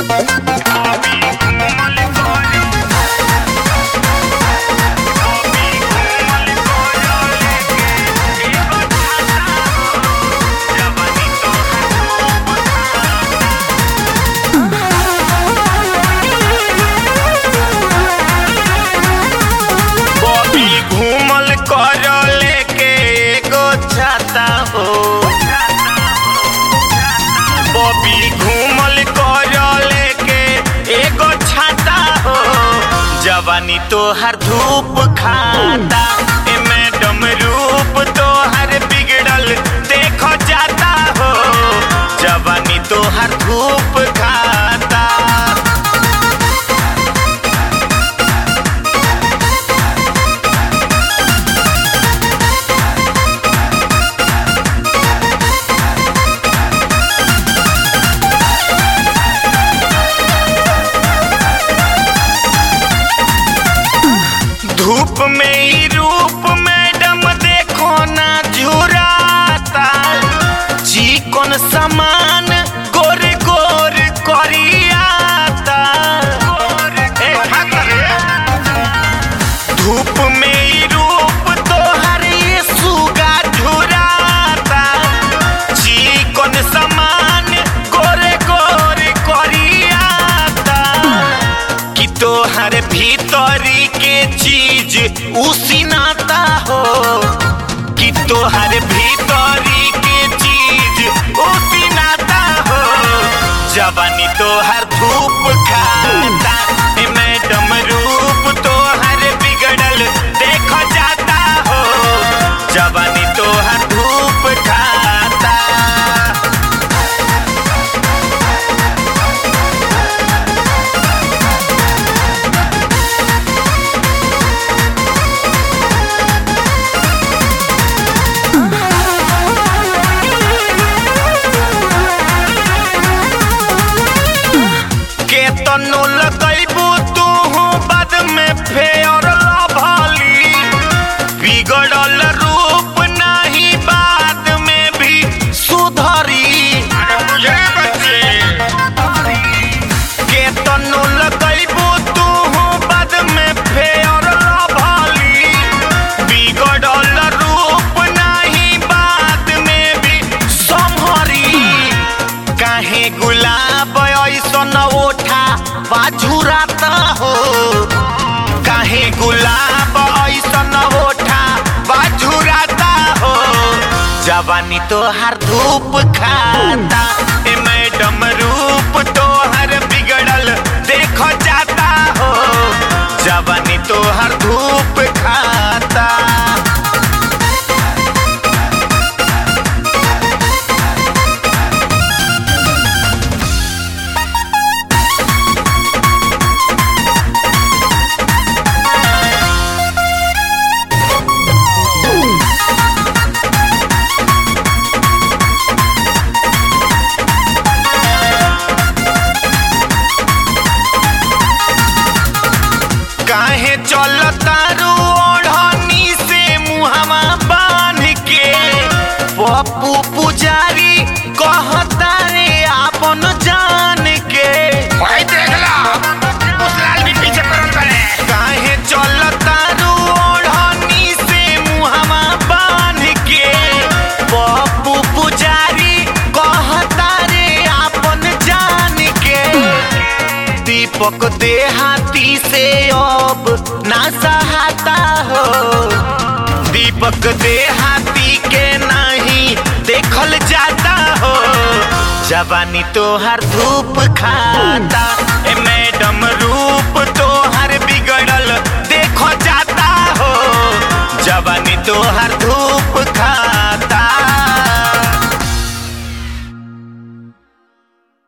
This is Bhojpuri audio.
बॉबी घूमल कर लेके एगो छाता हो बॉबी घूमल कर लेके एगो छाता हो जवानी तोहर धूप खाता ए मैडम रूप तोहर बिगड़ल देखो जाता हो जवानी तोहर धूप खाता धूप में ही रूप मैडम देखो ना झुराता चिकन समान गोर गोर करियाता ए, ठाकर रे। धूप में ही रूप तोहर ये सुगा झुराता चिकन समान गोरे गोरे करियाता कि तोहर भीतरी के चीज उसिनाता हो कि तोहर भीतरी के चीज उसिनाता हो जवानी तोहर धूप खाता ए मैडम रूप तोहर बिगड़ल देखो जाता हो जवानी तोहर धूप खाता के तनो लगैबू तू बाद में फेयर लभली बिगड़ल रूप नहीं बाद में भी सुधरी बुझे बच्चे के तनो लगैबू तू बाद में फेयर लभली बिगड़ल रूप नहीं बाद में भी संभरी काहे गुलाब ऐसन ओठा बाझुराता हो काहे गुलाब ऐसन ओठा बाझुराता हो जवानी तोहर धूप खाता ए मैडम रूप तोहर बिगड़ल देखो जाता हो जवानी तोहर धूप खाता काहे चलता रू ओढ़नी से मुहवा बांध के पप्पू पुजारी कहता रे आपन जान के भाई देखला उस लाल भी पीछे पड़ल बने काहे चलता रू ओढ़नी से मुहवा बांध के पप्पू पुजारी कहता रे आपन जान के दीपक देहाती से अब ना सहाता हो दीपक देहाती के नहीं देखल जाता हो जवानी तोहर धूप खाता ए मैडम रूप तोहर बिगड़ल देखो जाता हो जवानी तोहर